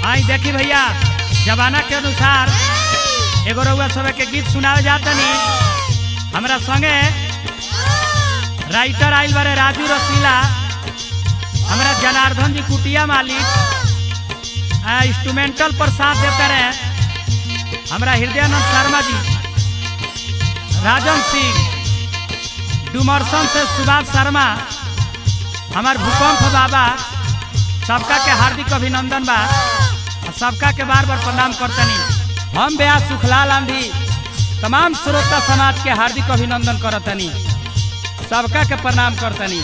आई देखी भैया जमाना के अनुसार एगो रउआ सब के गीत सुनावे जातनी हमरा संगे राइटर आइल बारे राजू रसीला हमरा जनार्दन जी कुटिया मालिक आ इंस्ट्रूमेंटल पर साथ देते रहे हमरा हृदयानंद शर्मा जी राजन सिंह डुमरसन से सुभाष शर्मा हमार भूकंप बाबा सबका के हार्दिक अभिनंदन बा आ सबका के बार बार प्रणाम करतनी हम ब्यास सुखलाल आंधी तमाम श्रोता समाज के हार्दिक अभिनंदन करतनी सबका के प्रणाम करतनी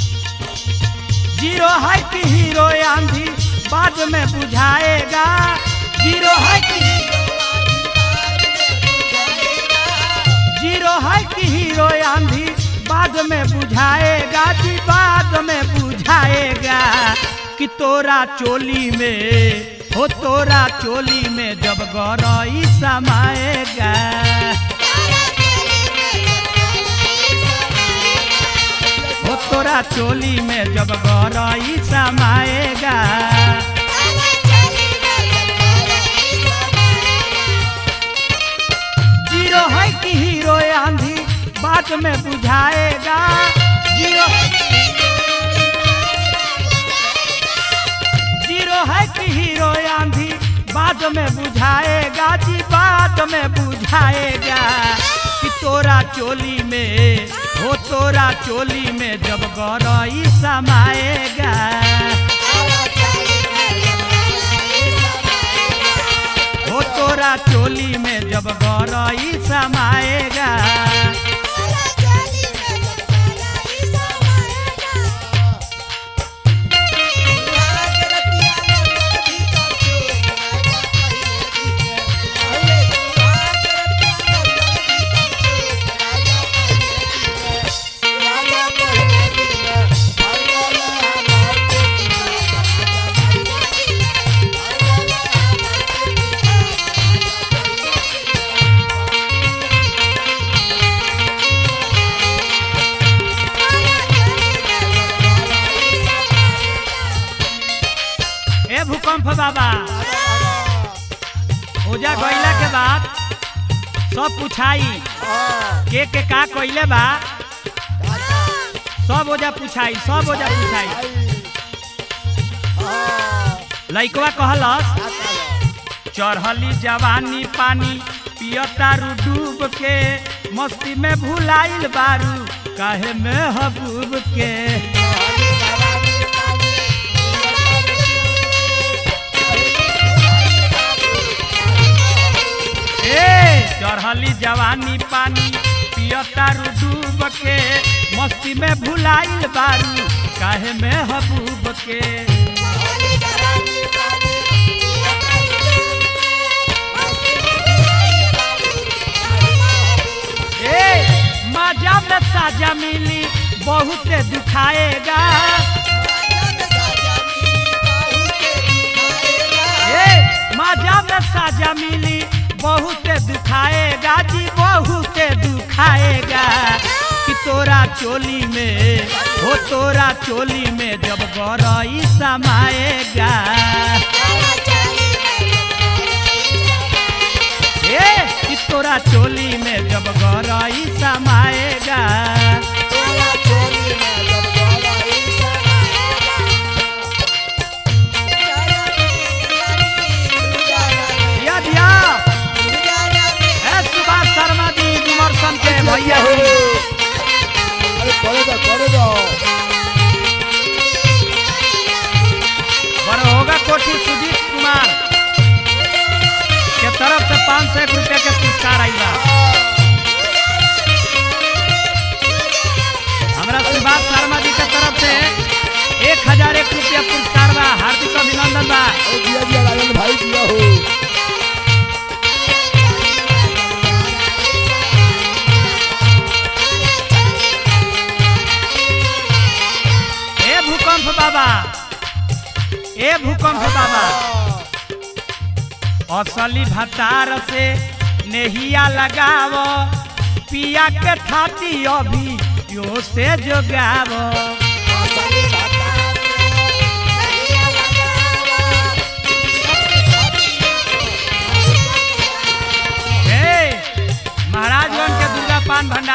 जीरो है कि हीरो आंधी बाद में बुझाएगा जीरो है कि जीरो है कि हीरो आंधी बाद में बुझाएगा जी बाद में बुझाएगा कि तोरा चोली में हो तोरा चोली में जब गौरई समाएगा हो तोरा चोली में जब गौरई समाएगा जीरो है कि हीरो आंधी बाद में बुझाएगा जीरो जीरो है कि हीरो आंधी बाद में बुझाएगा जी बाद में बुझाएगा कि तोरा चोली में हो तोरा चोली में जब गौरई समाएगा हो तोरा चोली में जब गौरई समाएगा ए भूकंप बाबा ओजा गईला के बाद सब पूछाई के के का कइले बा सब ओजा पूछाई सब ओजा पूछाई लइकवा कहलस चढ़ली जवानी पानी पियतारू डूब के मस्ती में भुलाइल बारू काहे में हबूब के ए चढ़ली जवानी पानी पियतारू डूब के मस्ती में भुलाइल बारू काहे में हबूब के ए मजा में साजा मिली बहुत दुखाएगा ए मजा में साजा मिली बहुत दुखाएगा जी बहुत दुखाएगा कि तोरा चोली में हो तोरा चोली में जब गौरई समाएगा ए कि तोरा चोली में जब गौरई समाएगा दिया दिया ए सुभाष शर्मा जी विमर्शन के भैया हो अरे करे दो करे दो बड़ होगा कोठी सुजीत कुमार के तरफ से पाँच सौ एक रुपया के पुरस्कार आई बा हमरा सुभाष शर्मा जी के तरफ से एक हजार एक रुपया पुरस्कार बा हार्दिक अभिनंदन बा अरे दिया दिया राजन भाई दिया हो ए भूकंप बाबा ए भूकंप बाबा असली भतार से नेहिया लगाव पिया के थाती अभी यो से जोगाव असली भाता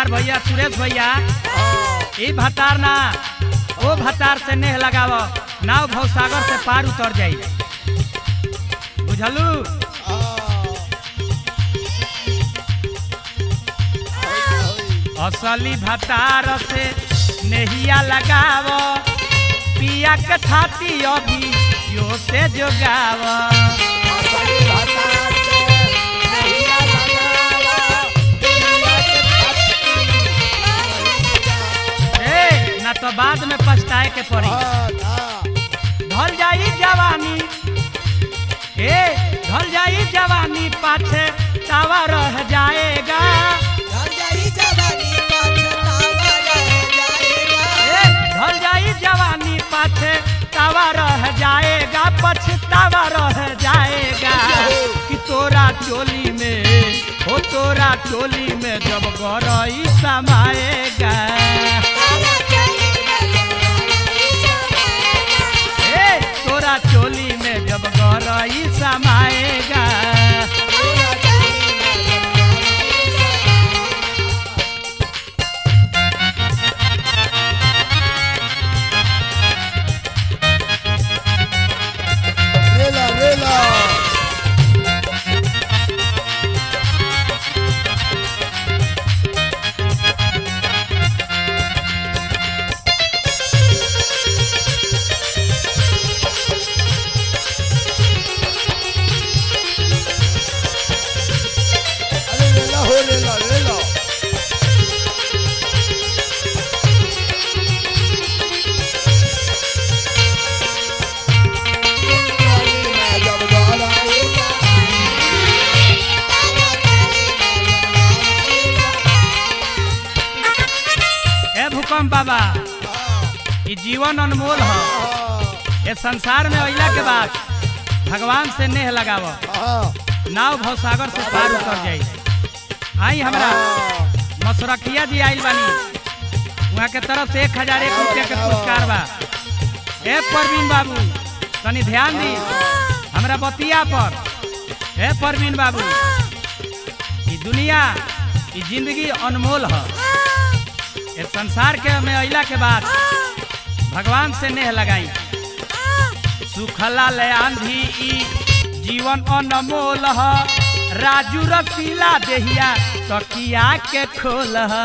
भंडार भैया सुरेश भैया हाँ, ई भतार ना ओ भतार से नेह लगाव नाव भवसागर से पार उतर जाई बुझलू हाँ। होई, असली भतार से नेहिया लगाव पिया के थाती अभी यो से जोगाव असली भाषा से नहिया लगावा, दुनिया के ए ना तो बाद में पछताए के पड़ी हाँ, हाँ। ढल जाई जवानी ए ढल जाई जवानी पाछे तावा रह जाएगा ए ढल जाई जवानी पाछे तावा रह जाएगा पछतावा रह जाएगा कि तोरा चोली में हो तोरा चोली में जब गरई समाएगा ए तोरा चोली में जब गरई समाएगा रेला रेला अरे रेला हो रेला रेला जब गाना ए भूकंप बाबा ई जीवन अनमोल है ये संसार में अइला के बाद भगवान से नेह लगाव नाव भवसागर से पार उतर जाई आई हमरा मसरखिया जी आइल बानी वहाँ के तरफ से एक हजार एक रुपया के पुरस्कार बा ए परवीन बाबू तनी ध्यान दी हमरा बतिया पर ए परवीन बाबू ई दुनिया ई जिंदगी अनमोल है ये संसार के में अइला के बाद भगवान से नेह लगाई सुखला ले आंधी ई जीवन अनमोल ह राजू रसीला देहिया तकिया के खोल ह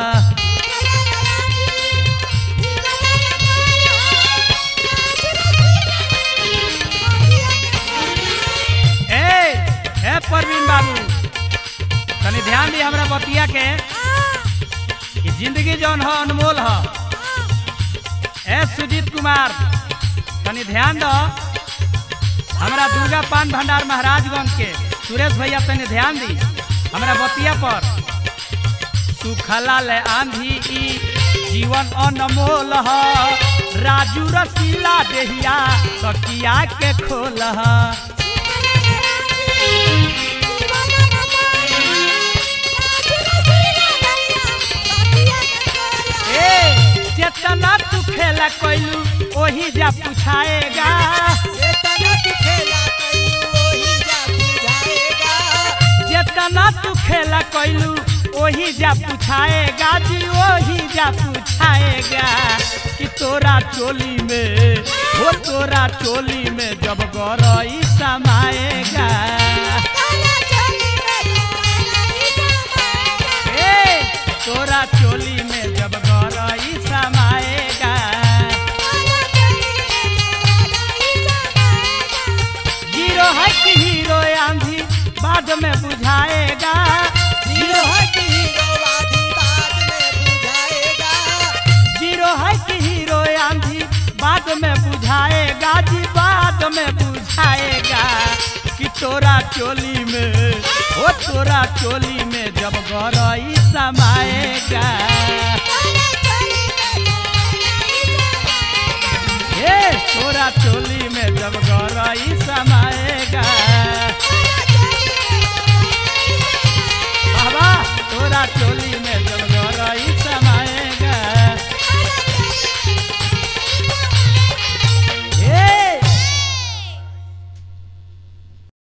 ए ए परवीन बाबू तनी ध्यान दी हमरा बतिया के कि जिंदगी जौन ह अनमोल ह ए सुजीत कुमार तनी ध्यान दो हमरा दुर्गा पान भंडार महाराजगंज के सुरेश भैया तनी ध्यान दी हमरा बतिया पर सुखला ले आंधी ई जीवन अनमोल ह राजू रसीला देहिया तकिया के खोल ह ए जेतना तू खेला कैलू ओही जा पुछाएगा जेतना तू खेला कैलू ओही जा पुछाएगा जी ओही जा पूछाएगा कि तोरा चोली में हो तोरा चोली में जब गरई समाएगा ए तोरा चोली में जब गरई समाएगा हीरो है कि हीरो आंधी बाद में बुझाएगा हीरो जीरो है कि हीरो आंधी बाद में बुझाएगा जी बाद में बुझाएगा कि तोरा चोली में ओ तोरा चोली में जब गरई समाएगा ए तोरा चोली में जब गरई समाएगा